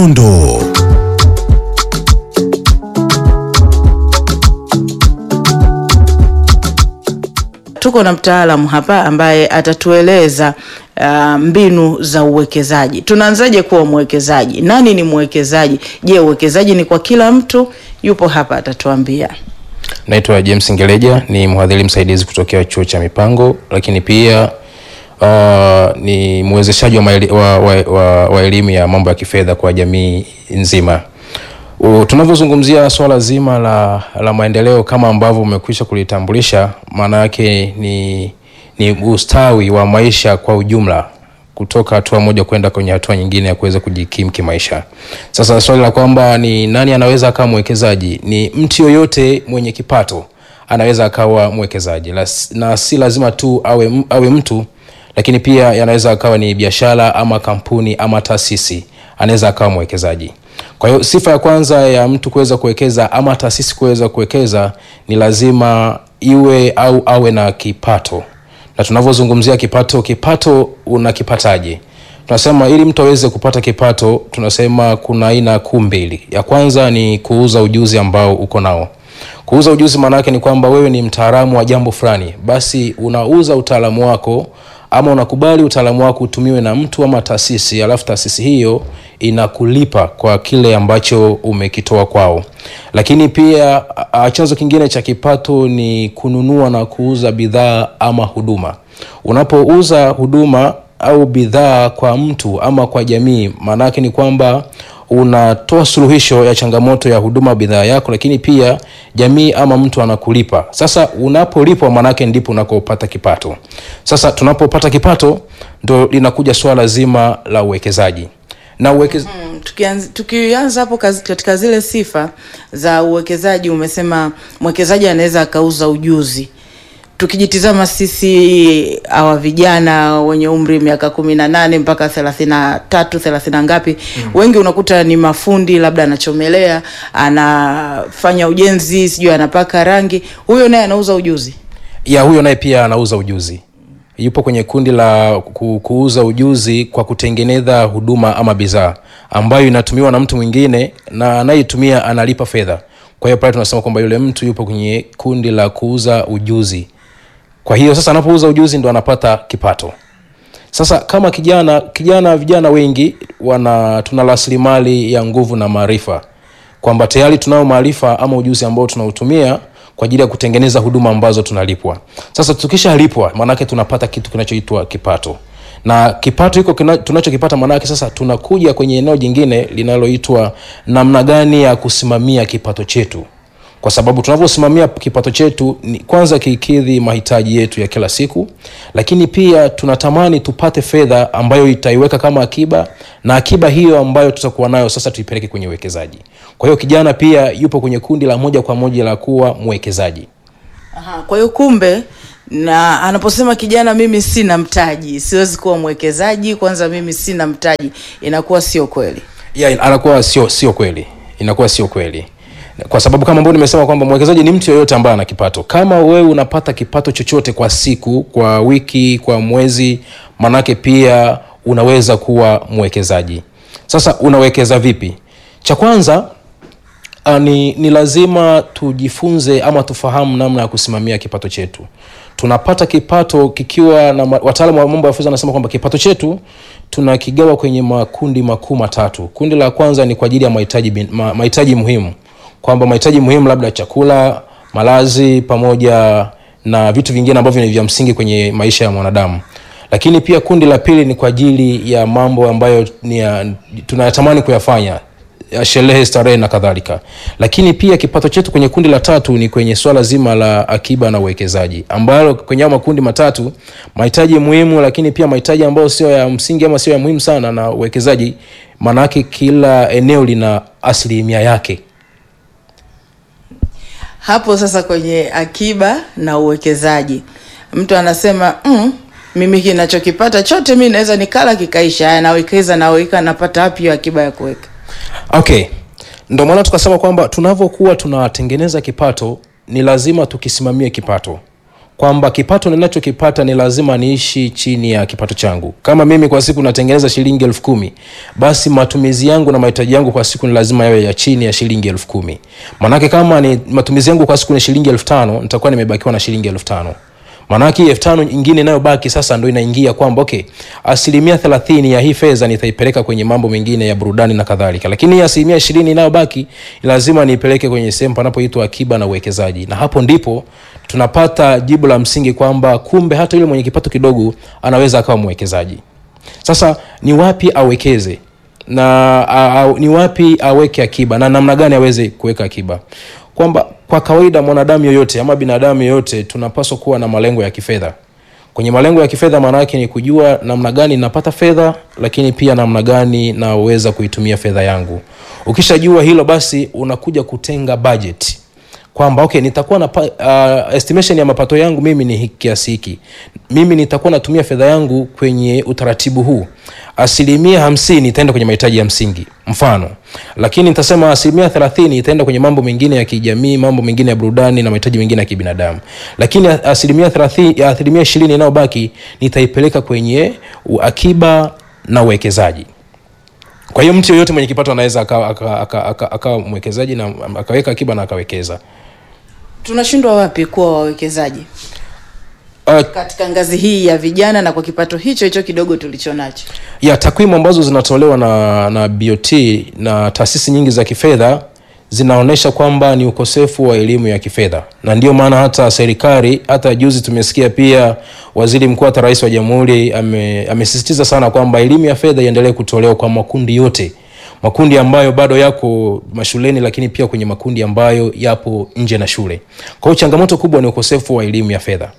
dondoo. Tuko na mtaalamu hapa ambaye atatueleza uh, mbinu za uwekezaji. Tunaanzaje kuwa mwekezaji? Nani ni mwekezaji? Je, uwekezaji ni kwa kila mtu? Yupo hapa atatuambia. Naitwa James Ngeleja, ni mhadhiri msaidizi kutokea chuo cha mipango, lakini pia uh, ni mwezeshaji wa, maeli- wa, wa, wa, wa elimu ya mambo ya kifedha kwa jamii nzima. U- Tunavyozungumzia swala zima la, la maendeleo kama ambavyo umekwisha kulitambulisha, maana yake ni, ni ustawi wa maisha kwa ujumla kutoka hatua moja kwenda kwenye hatua nyingine ya kuweza kujikimu kimaisha. Sasa swali la kwamba ni nani anaweza akawa mwekezaji, ni mtu yoyote mwenye kipato anaweza akawa mwekezaji Las- na si lazima tu awe, awe mtu lakini pia yanaweza akawa ni biashara ama kampuni ama taasisi anaweza akawa mwekezaji kwa hiyo sifa ya kwanza ya mtu kuweza kuwekeza ama taasisi kuweza kuwekeza ni lazima iwe au awe na kipato na tunavyozungumzia kipato kipato unakipataje tunasema ili mtu aweze kupata kipato tunasema kuna aina kuu mbili ya kwanza ni kuuza ujuzi ambao uko nao kuuza ujuzi maana yake ni kwamba wewe ni mtaalamu wa jambo fulani basi unauza utaalamu wako ama unakubali utaalamu wako utumiwe na mtu ama taasisi alafu taasisi hiyo inakulipa kwa kile ambacho umekitoa kwao lakini pia a- a- chanzo kingine cha kipato ni kununua na kuuza bidhaa ama huduma unapouza huduma au bidhaa kwa mtu ama kwa jamii maanaake ni kwamba unatoa suluhisho ya changamoto ya huduma bidhaa yako lakini pia jamii ama mtu anakulipa sasa unapolipwa maanaake ndipo unakopata kipato sasa tunapopata kipato ndo linakuja swala zima la uwekezaji na uwekez... Mm, tukianz- Tukianza hapo kazi- katika zile sifa za uwekezaji, umesema mwekezaji anaweza akauza ujuzi. Tukijitizama sisi hawa vijana wenye umri miaka kumi na nane mpaka thelathini na tatu thelathini na ngapi mm. wengi unakuta ni mafundi, labda anachomelea, anafanya ujenzi, sijui anapaka rangi, huyo naye anauza ujuzi. ya huyo naye pia anauza ujuzi yupo kwenye kundi la ku, kuuza ujuzi kwa kutengeneza huduma ama bidhaa ambayo inatumiwa na mtu mwingine na anayetumia analipa fedha kwa hiyo pale tunasema kwamba yule mtu yupo kwenye kundi la kuuza ujuzi kwa hiyo sasa anapouza ujuzi ndo anapata kipato sasa kama kijana kijana vijana wengi wana tuna rasilimali ya nguvu na maarifa kwamba tayari tunao maarifa ama ujuzi ambao tunautumia kwa ajili ya kutengeneza huduma ambazo tunalipwa sasa tukishalipwa maanake tunapata kitu kinachoitwa kipato na kipato hiko kina- tunachokipata maanake sasa tunakuja kwenye eneo jingine linaloitwa namna gani ya kusimamia kipato chetu kwa sababu tunavyosimamia kipato chetu ni kwanza kikidhi mahitaji yetu ya kila siku lakini pia tunatamani tupate fedha ambayo itaiweka kama akiba na akiba hiyo ambayo tutakuwa nayo sasa tuipeleke kwenye uwekezaji kwa hiyo kijana pia yupo kwenye kundi la moja kwa moja la kuwa mwekezaji Aha, kwa hiyo kumbe na anaposema kijana, mimi sina mtaji, siwezi kuwa mwekezaji, kwanza mimi sina mtaji, inakuwa sio kweli. yeah, anakuwa sio sio kweli inakuwa sio kweli kwa sababu kama ambavyo nimesema kwamba mwekezaji ni mtu yoyote ambaye ana kipato kama wewe unapata kipato chochote kwa siku kwa wiki kwa mwezi manake pia unaweza kuwa mwekezaji sasa unawekeza vipi cha kwanza uh, ni, ni lazima tujifunze ama tufahamu namna ya kusimamia kipato chetu tunapata kipato kikiwa na ma- wataalamu wa mambo ya fedha wanasema kwamba kipato chetu tunakigawa kwenye makundi makuu matatu kundi la kwanza ni kwa ajili ya mahitaji bin- ma- mahitaji muhimu kwamba mahitaji muhimu labda chakula malazi pamoja na vitu vingine ambavyo ni vya msingi kwenye maisha ya mwanadamu lakini pia kundi la pili ni kwa ajili ya mambo ambayo ni ya, tunayatamani kuyafanya ya sherehe starehe na kadhalika lakini pia kipato chetu kwenye kundi la tatu ni kwenye swala zima la akiba na uwekezaji ambalo kwenye hao makundi matatu mahitaji muhimu lakini pia mahitaji ambayo sio ya msingi ama sio ya muhimu sana na uwekezaji maanaake kila eneo lina asilimia yake Hapo sasa kwenye akiba na uwekezaji, mtu anasema mm, mimi kinachokipata chote mi naweza nikala kikaisha, haya nawekeza, naweka, napata wapi hiyo akiba ya kuweka? okay ndo maana tukasema kwamba tunavyokuwa tunatengeneza kipato ni lazima tukisimamie kipato kwamba kipato ninachokipata ni lazima niishi chini ya kipato changu kama mimi kwa siku natengeneza shilingi elfu kumi basi matumizi yangu na mahitaji yangu kwa siku ni lazima yawe ya chini ya shilingi elfu kumi maanake kama ni matumizi yangu kwa siku ni shilingi elfu tano nitakuwa nimebakiwa na shilingi elfu tano maanake hii elfu tano ingine inayobaki sasa ndo inaingia kwamba okay asilimia thelathini ya hii fedha nitaipeleka kwenye mambo mengine ya burudani na kadhalika lakini hii asilimia ishirini inayobaki lazima niipeleke kwenye sehemu panapoitwa akiba na uwekezaji na hapo ndipo tunapata jibu la msingi kwamba kumbe hata yule mwenye kipato kidogo anaweza akawa mwekezaji sasa ni wapi awekeze na a, a, ni wapi aweke akiba na namna gani aweze kuweka akiba kwamba kwa kawaida mwanadamu yoyote ama binadamu yoyote tunapaswa kuwa na malengo ya kifedha kwenye malengo ya kifedha maana yake ni kujua namna gani napata fedha lakini pia namna gani naweza kuitumia fedha yangu ukishajua hilo basi unakuja kutenga budget kwamba okay nitakuwa na uh, estimation ya mapato yangu mimi ni hiki kiasi hiki mimi nitakuwa natumia fedha yangu kwenye utaratibu huu asilimia hamsini itaenda kwenye mahitaji ya msingi mfano lakini nitasema asilimia thelathini itaenda kwenye mambo mengine ya kijamii mambo mengine ya burudani na mahitaji mengine ya kibinadamu lakini asilimia thelathini asilimia ishirini inayobaki nitaipeleka kwenye akiba na uwekezaji kwa hiyo mtu yoyote mwenye kipato anaweza akawa aka, aka, aka, aka mwekezaji na akaweka akiba na akawekeza tunashindwa wapi kuwa wawekezaji uh, katika ngazi hii ya vijana na kwa kipato hicho hicho kidogo tulicho nacho ya takwimu ambazo zinatolewa na, na bot na taasisi nyingi za kifedha zinaonyesha kwamba ni ukosefu wa elimu ya kifedha na ndio maana hata serikali hata juzi tumesikia pia waziri mkuu hata rais wa jamhuri ame, amesisitiza sana kwamba elimu ya fedha iendelee kutolewa kwa makundi yote makundi ambayo bado yako mashuleni lakini pia kwenye makundi ambayo yapo nje na shule kwa hiyo changamoto kubwa ni ukosefu wa elimu ya fedha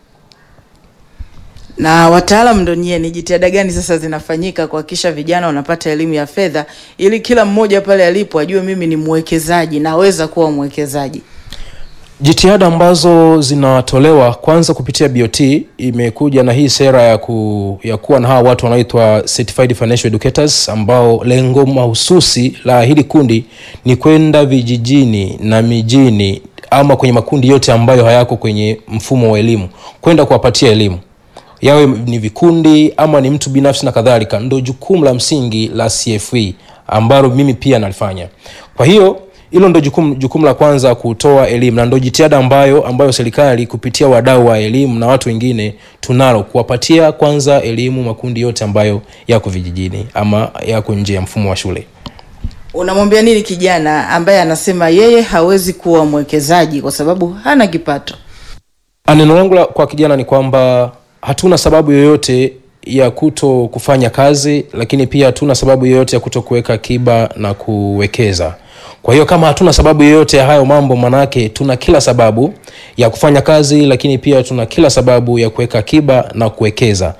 na wataalam ndo nyie ni jitihada gani sasa zinafanyika kuhakikisha vijana wanapata elimu ya fedha ili kila mmoja pale alipo ajue mimi ni mwekezaji naweza kuwa mwekezaji jitihada ambazo zinatolewa kwanza kupitia bot imekuja na hii sera ya, ku, ya kuwa na hawa watu wanaoitwa certified financial educators ambao lengo mahususi la hili kundi ni kwenda vijijini na mijini ama kwenye makundi yote ambayo hayako kwenye mfumo wa elimu kwenda kuwapatia elimu yawe ni vikundi ama ni mtu binafsi na kadhalika ndo jukumu la msingi la cfe ambalo mimi pia nalifanya kwa hiyo hilo ndo jukumu, jukumu la kwanza kutoa elimu na ndo jitihada ambayo ambayo serikali kupitia wadau wa elimu na watu wengine tunalo kuwapatia kwanza elimu makundi yote ambayo yako vijijini ama yako nje ya mfumo wa shule unamwambia nini kijana ambaye anasema yeye hawezi kuwa mwekezaji kwa sababu hana kipato neno langu la- kwa kijana ni kwamba hatuna sababu yoyote ya kuto kufanya kazi lakini pia hatuna sababu yoyote ya kuto kuweka akiba na kuwekeza kwa hiyo kama hatuna sababu yoyote ya hayo mambo manake tuna kila sababu ya kufanya kazi lakini pia tuna kila sababu ya kuweka akiba na kuwekeza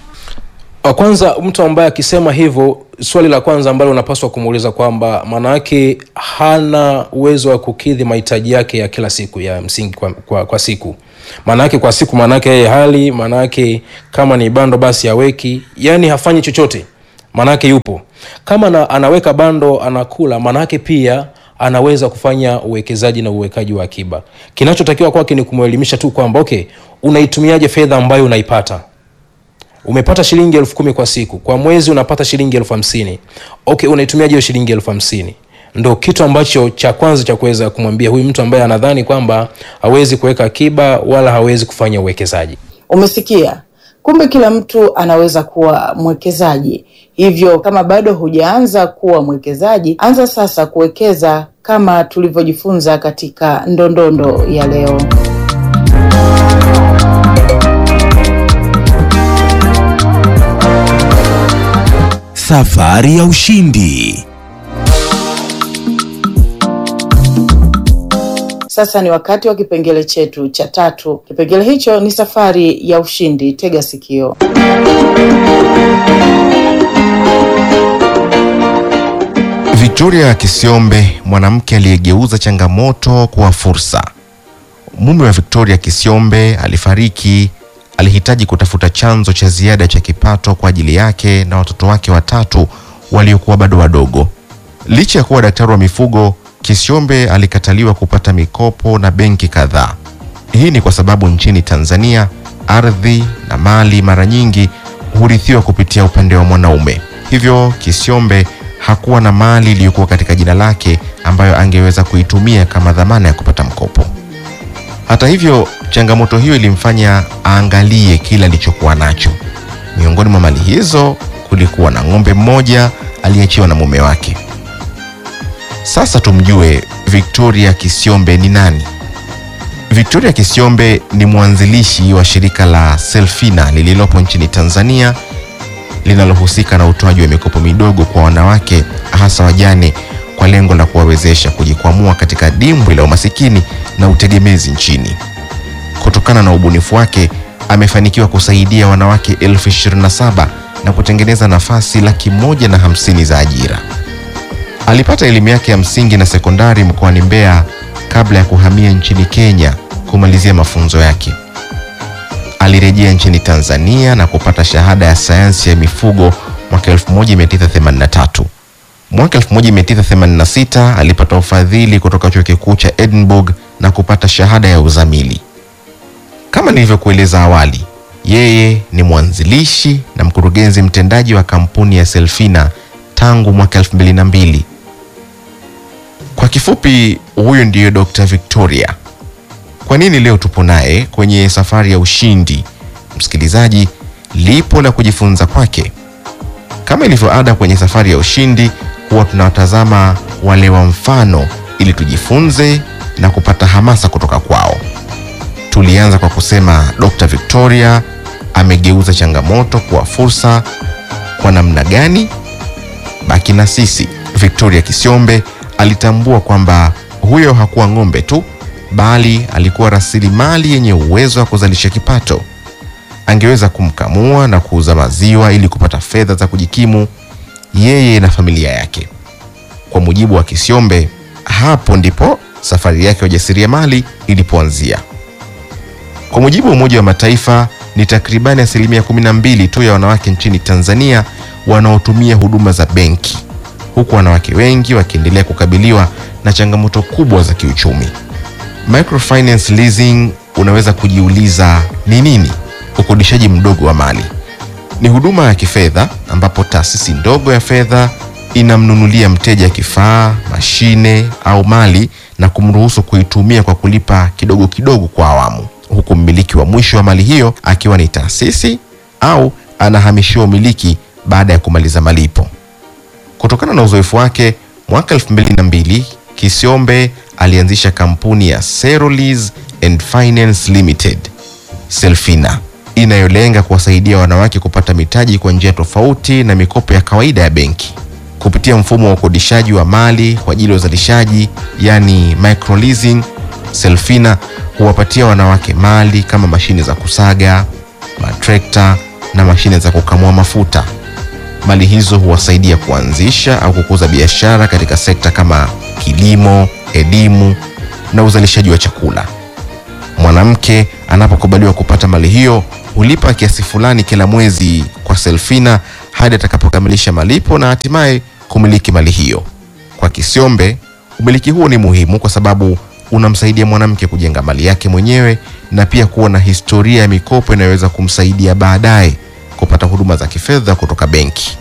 Wa kwanza mtu ambaye akisema hivyo swali la kwanza ambalo unapaswa kumuuliza kwamba maanaake hana uwezo wa kukidhi mahitaji yake ya kila siku ya msingi kwa, kwa, kwa siku maanaake kwa siku maanaake yeye hali maanaake kama ni bando basi aweki yani hafanyi chochote maanaake yupo kama na, anaweka bando anakula maanaake pia anaweza kufanya uwekezaji na uwekaji wa akiba kinachotakiwa kwake ni kumwelimisha tu kwamba okay unaitumiaje fedha ambayo unaipata umepata shilingi elfu kumi kwa siku kwa mwezi unapata shilingi elfu hamsini okay unaitumiaje hiyo shilingi elfu hamsini ndo kitu ambacho cha kwanza cha kuweza kumwambia huyu mtu ambaye anadhani kwamba hawezi kuweka akiba wala hawezi kufanya uwekezaji umesikia kumbe kila mtu anaweza kuwa mwekezaji hivyo kama bado hujaanza kuwa mwekezaji anza sasa kuwekeza kama tulivyojifunza katika ndondondo ya leo Safari ya ushindi. sasa ni wakati wa kipengele chetu cha tatu kipengele hicho ni safari ya ushindi tega sikio Victoria Kisiombe, mwanamke aliyegeuza changamoto kuwa fursa. Mume wa Victoria Kisiombe alifariki. Alihitaji kutafuta chanzo cha ziada cha kipato kwa ajili yake na watoto wake watatu waliokuwa bado wadogo. Licha ya kuwa daktari wa mifugo, Kisiombe alikataliwa kupata mikopo na benki kadhaa. Hii ni kwa sababu nchini Tanzania ardhi na mali mara nyingi hurithiwa kupitia upande wa mwanaume. Hivyo Kisyombe hakuwa na mali iliyokuwa katika jina lake ambayo angeweza kuitumia kama dhamana ya kupata mkopo. Hata hivyo, changamoto hiyo ilimfanya aangalie kile alichokuwa nacho. Miongoni mwa mali hizo kulikuwa na ng'ombe mmoja aliyeachiwa na mume wake. Sasa tumjue Victoria Kisyombe ni nani. Victoria Kisyombe ni mwanzilishi wa shirika la Selfina lililopo nchini Tanzania linalohusika na utoaji wa mikopo midogo kwa wanawake hasa wajane kwa lengo la kuwawezesha kujikwamua katika dimbwi la umasikini na utegemezi nchini. Kutokana na ubunifu wake, amefanikiwa kusaidia wanawake elfu ishirini na saba na kutengeneza nafasi laki moja na hamsini za ajira. Alipata elimu yake ya msingi na sekondari mkoani Mbeya kabla ya kuhamia nchini Kenya kumalizia mafunzo yake. Alirejea nchini Tanzania na kupata shahada ya sayansi ya mifugo mwaka 1983. Mwaka 1986 alipata ufadhili kutoka chuo kikuu cha Edinburgh na kupata shahada ya uzamili. Kama nilivyokueleza awali, yeye ni mwanzilishi na mkurugenzi mtendaji wa kampuni ya Selfina tangu mwaka 2002. Kwa kifupi, huyu ndiyo Dr. Victoria. Kwa nini leo tupo naye kwenye safari ya ushindi? Msikilizaji, lipo la kujifunza kwake. Kama ilivyo ada kwenye safari ya ushindi, huwa tunawatazama wale wa mfano ili tujifunze na kupata hamasa kutoka kwao. Tulianza kwa kusema Dr. Victoria amegeuza changamoto kuwa fursa. Kwa namna gani? Baki na sisi. Victoria Kisyombe alitambua kwamba huyo hakuwa ng'ombe tu, bali alikuwa rasilimali yenye uwezo wa kuzalisha kipato. Angeweza kumkamua na kuuza maziwa ili kupata fedha za kujikimu yeye na familia yake. Kwa mujibu wa Kisyombe, hapo ndipo safari yake ya ujasiriamali ilipoanzia. Kwa mujibu wa Umoja wa Mataifa, ni takribani asilimia 12 tu ya wanawake nchini Tanzania wanaotumia huduma za benki, huku wanawake wengi wakiendelea kukabiliwa na changamoto kubwa za kiuchumi. Microfinance leasing, unaweza kujiuliza ni nini? Ukodishaji mdogo wa mali ni huduma ya kifedha ambapo taasisi ndogo ya fedha inamnunulia mteja kifaa, mashine au mali na kumruhusu kuitumia kwa kulipa kidogo kidogo kwa awamu, huku mmiliki wa mwisho wa mali hiyo akiwa ni taasisi au anahamishiwa umiliki baada ya kumaliza malipo. Kutokana na uzoefu wake, mwaka 2002 Kisyombe alianzisha kampuni ya Serolease and Finance Limited Selfina inayolenga kuwasaidia wanawake kupata mitaji kwa njia tofauti na mikopo ya kawaida ya benki kupitia mfumo wa ukodishaji wa mali kwa ajili ya uzalishaji, yani microleasing. Selfina huwapatia wanawake mali kama mashine za kusaga, matrekta na mashine za kukamua mafuta. Mali hizo huwasaidia kuanzisha au kukuza biashara katika sekta kama kilimo, elimu na uzalishaji wa chakula. Mwanamke anapokubaliwa kupata mali hiyo hulipa kiasi fulani kila mwezi kwa Selfina hadi atakapokamilisha malipo na hatimaye kumiliki mali hiyo. Kwa Kisyombe, umiliki huo ni muhimu kwa sababu unamsaidia mwanamke kujenga mali yake mwenyewe na pia kuwa na historia ya mikopo inayoweza kumsaidia baadaye kupata huduma za kifedha kutoka benki.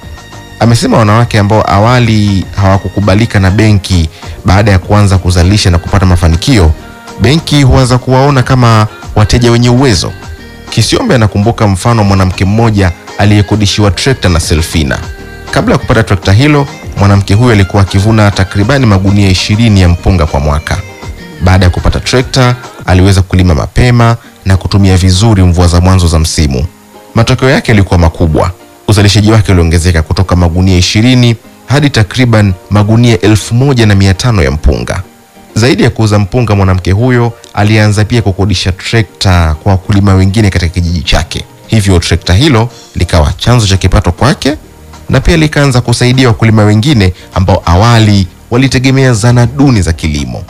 Amesema wanawake ambao awali hawakukubalika na benki, baada ya kuanza kuzalisha na kupata mafanikio, benki huanza kuwaona kama wateja wenye uwezo. Kisyombe anakumbuka mfano wa mwanamke mmoja aliyekodishiwa trekta na Selfina. Kabla ya kupata trekta hilo, mwanamke huyo alikuwa akivuna takribani magunia ishirini ya mpunga kwa mwaka. Baada ya kupata trekta, aliweza kulima mapema na kutumia vizuri mvua za mwanzo za msimu. Matokeo yake yalikuwa makubwa. Uzalishaji wake uliongezeka kutoka magunia ishirini hadi takriban magunia elfu moja na mia tano ya mpunga. Zaidi ya kuuza mpunga, mwanamke huyo alianza pia kukodisha trekta kwa wakulima wengine katika kijiji chake. Hivyo trekta hilo likawa chanzo cha kipato kwake na pia likaanza kusaidia wakulima wengine ambao awali walitegemea zana duni za kilimo.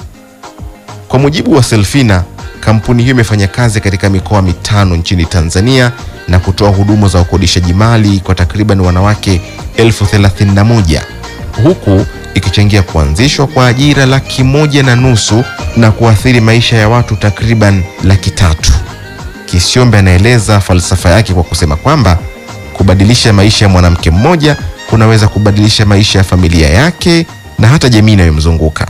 Kwa mujibu wa Selfina, kampuni hiyo imefanya kazi katika mikoa mitano nchini Tanzania na kutoa huduma za ukodishaji mali kwa takriban wanawake elfu thelathini na moja huku ikichangia kuanzishwa kwa ajira laki moja na nusu na kuathiri maisha ya watu takriban laki tatu. Kisiombe anaeleza falsafa yake kwa kusema kwamba kubadilisha maisha ya mwanamke mmoja kunaweza kubadilisha maisha ya familia yake na hata jamii inayomzunguka.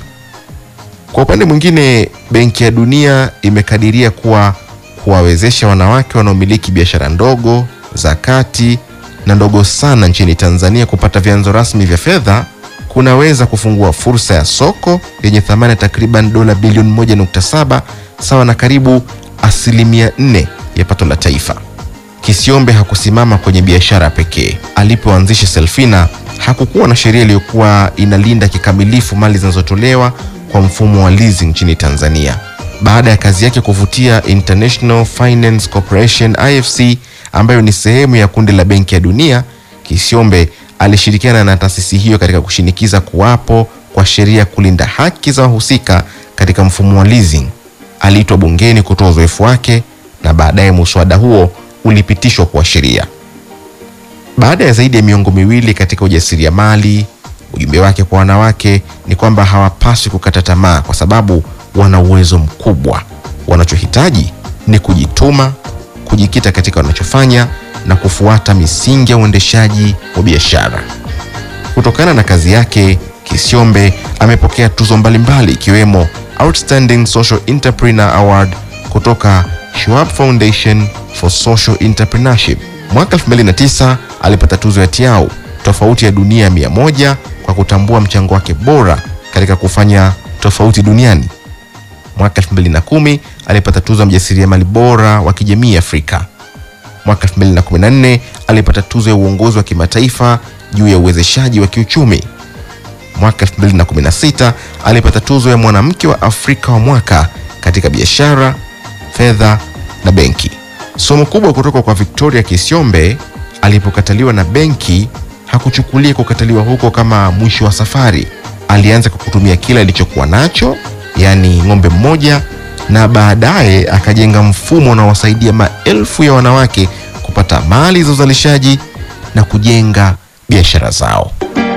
Kwa upande mwingine, Benki ya Dunia imekadiria kuwa kuwawezesha wanawake wanaomiliki biashara ndogo za kati na ndogo sana nchini Tanzania kupata vyanzo rasmi vya fedha kunaweza kufungua fursa ya soko yenye thamani ya takriban dola bilioni 1.7 sawa na karibu asilimia 4 ya pato la taifa. Kisiombe hakusimama kwenye biashara pekee. Alipoanzisha Selfina hakukuwa na sheria iliyokuwa inalinda kikamilifu mali zinazotolewa kwa mfumo wa leasing nchini Tanzania. Baada ya kazi yake kuvutia International Finance Corporation IFC, ambayo ni sehemu ya kundi la Benki ya Dunia, Kisiombe alishirikiana na taasisi hiyo katika kushinikiza kuwapo kwa sheria kulinda haki za wahusika katika mfumo wa leasing. Aliitwa bungeni kutoa uzoefu wake na baadaye muswada huo ulipitishwa kuwa sheria. Baada ya zaidi ya miongo miwili katika ujasiriamali, ujumbe wake kwa wanawake ni kwamba hawapaswi kukata tamaa kwa sababu wana uwezo mkubwa. Wanachohitaji ni kujituma, kujikita katika wanachofanya na kufuata misingi ya uendeshaji wa biashara. Kutokana na kazi yake, Kisiombe amepokea tuzo mbalimbali ikiwemo Outstanding Social Entrepreneur Award kutoka Schwab Foundation for Social Entrepreneurship. Mwaka 2009 alipata tuzo ya Tiao tofauti ya dunia mia moja kwa kutambua mchango wake bora katika kufanya tofauti duniani. Mwaka 2010 alipata tuzo ya mjasiriamali bora wa kijamii Afrika. Mwaka 2014 alipata tuzo ya uongozi wa kimataifa juu ya uwezeshaji wa kiuchumi. Mwaka 2016 alipata tuzo ya mwanamke wa Afrika wa mwaka katika biashara, fedha na benki. Somo kubwa kutoka kwa Victoria Kisiombe alipokataliwa na benki, hakuchukulia kukataliwa huko kama mwisho wa safari. Alianza kwa kutumia kila alichokuwa nacho, yaani ng'ombe mmoja, na baadaye akajenga mfumo unaowasaidia maelfu ya wanawake kupata mali za uzalishaji na kujenga biashara zao.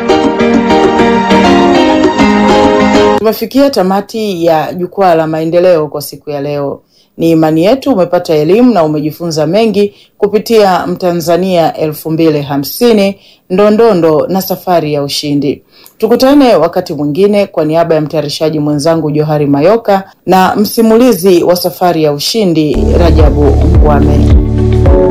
Tumefikia tamati ya jukwaa la maendeleo kwa siku ya leo. Ni imani yetu umepata elimu na umejifunza mengi kupitia Mtanzania elfu mbili hamsini ndondondo na safari ya ushindi. Tukutane wakati mwingine. Kwa niaba ya mtayarishaji mwenzangu Johari Mayoka na msimulizi wa safari ya ushindi Rajabu Ngwame.